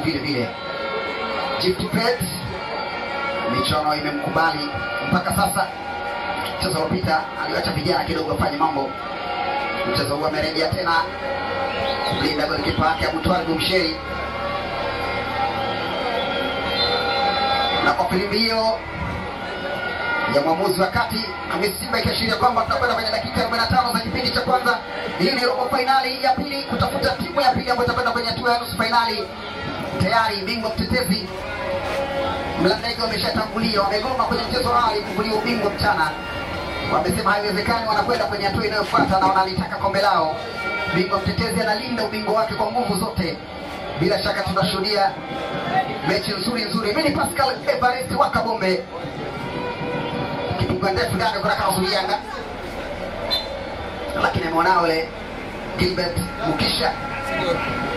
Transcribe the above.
vile vile. Gift Pet michuano imemkubali mpaka sasa. Mchezo uliopita aliwacha vijana kidogo wafanye mambo. Mchezo huu amerejea tena kumlinda golikipa wake Abutwali Bumsheri, na kwa filimbi hiyo ya mwamuzi wa kati Hamisi Simba ikiashiria kwamba tunakwenda kwenye dakika 45 za kipindi cha kwanza. Hii ni robo fainali ya pili kutafuta timu ya pili ambayo itakwenda kwenye hatua ya nusu fainali. Tayari bingwa mtetezi Mlandege wameshatangulia, wamegoma kwenye mchezo wao kuvulia ubingwa mchana. Wamesema haiwezekani, wanakwenda kwenye hatua inayofuata na wanalitaka kombe lao. Bingwa mtetezi analinda ubingwa wake kwa nguvu zote. Bila shaka tunashuhudia mechi nzuri nzuri. Mimi ni Pascal Evarist wa Kabombe, kipigo ndefu ndani kunaka Uzurianga, lakini ameona ule Gilbert Mukisha